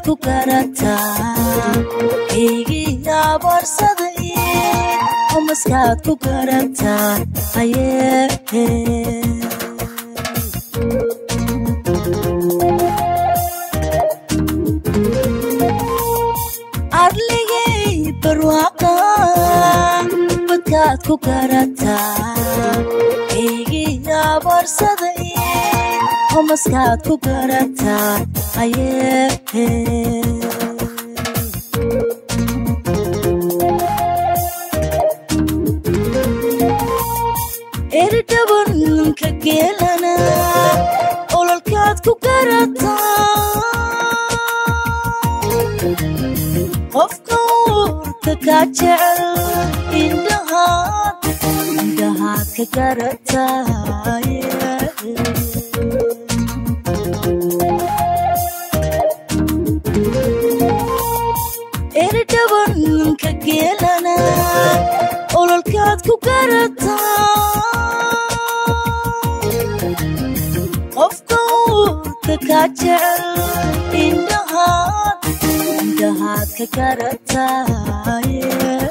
ku garataa eygii abaarsaday umaskaad ku garataa ayee arligay barwaaqa badkaad ku garataa eygii abaarsaday umaskaad ku garataa ayee eridhabanka geelana ololkaad ku garataa qofka uurka kaa jecel indhahaad indhahaad ka garataaye eridhabanka geelana ololkaad ku garataa qofka uurka kaa jecel indhahaad indhahaad ka garataaye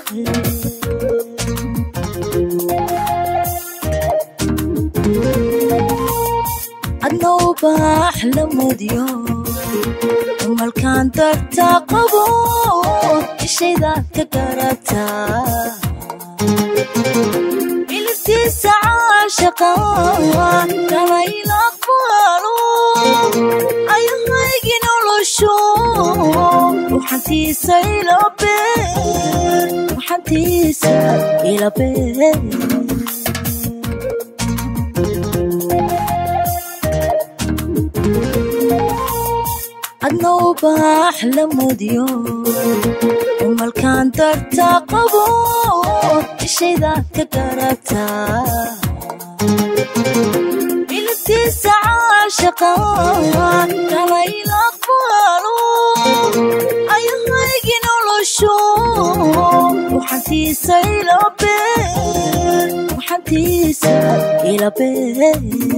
adna ubaax la mudyo malkaan dartaa qabo ishaydaad ka garataa ilibtiisa caashaqa kalayla aqbaalo ayahaygi nolosho waxantiisa ilabeer waxantiisa ilabeer adna ubaax la mudyo umalkaan dartaa qabo ishaydaad ka garataa ilibtiisa caashaqa kalayla aqbaalo ayahaygi nolosho waxantiisa ilabeer waxantiisa ilabeer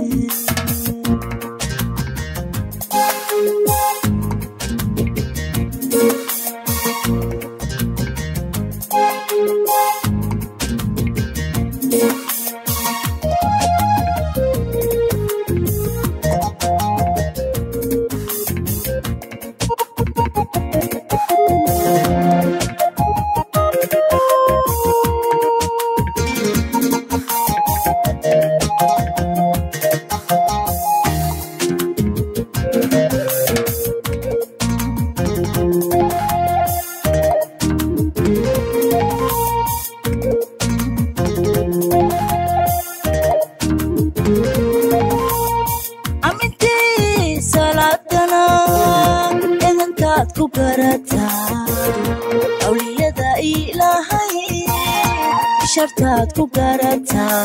amintii salaadana edankaad ku garataa awliyada ilaahay shartaad ku garataa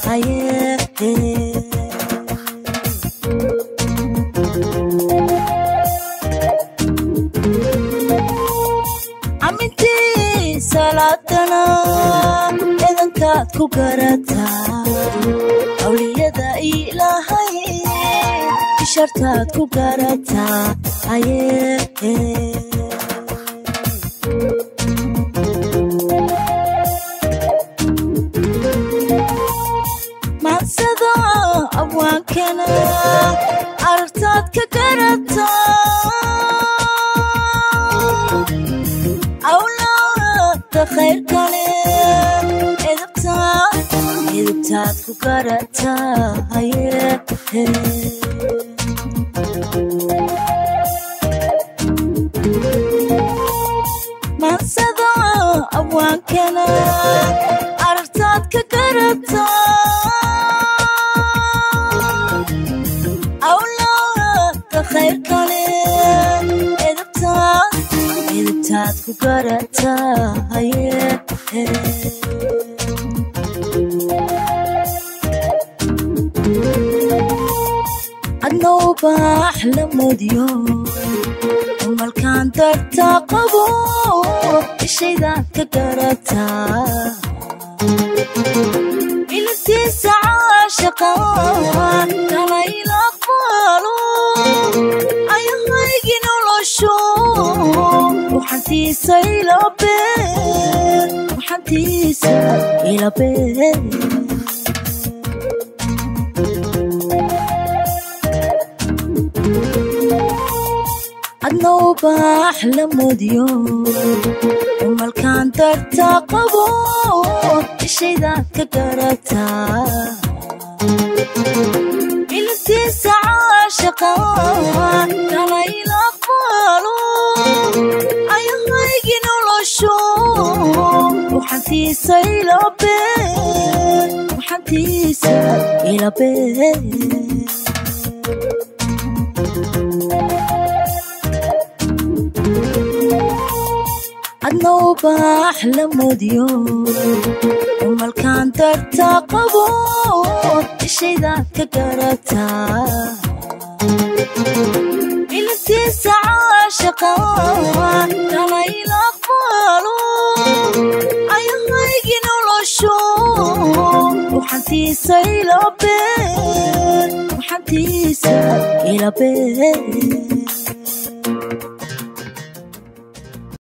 ayee amintii salaadana edankaad ku garataa awliyada ilaahay shartaad ku garataa ayee maansada abwaankana aragtaad ka garataa awlaada khayrkale edabtaad edabtaad ku garataa ayee maansada abwaankana aragtaad ka garataa awlaada khayrkale edabtaad edabtaad ku garataa ayee adna ubaax la mudyo malkaan dartaa qabo ishaydaad ka garataa ilibtiisa caashaqa kalayla aqbaalo ayahaygi nolosho waxantiisa ilabe waxantiisa ilabe adna ubaax la mudyo umalkaan darta qabo ishaydaad ka garataa ilibtiisa caashaqa kalayla aqbalo ayahaygi nolosho waxantiisa ilabe waxantiisa ilabe adna ubaax la mudyo umalkaan darta qabo ishaydaad ka garataa ilibtiisa caashaqa kalayla aqbalo ayahaygi nolosho waxantiisa ilabe waxantiisa ilabe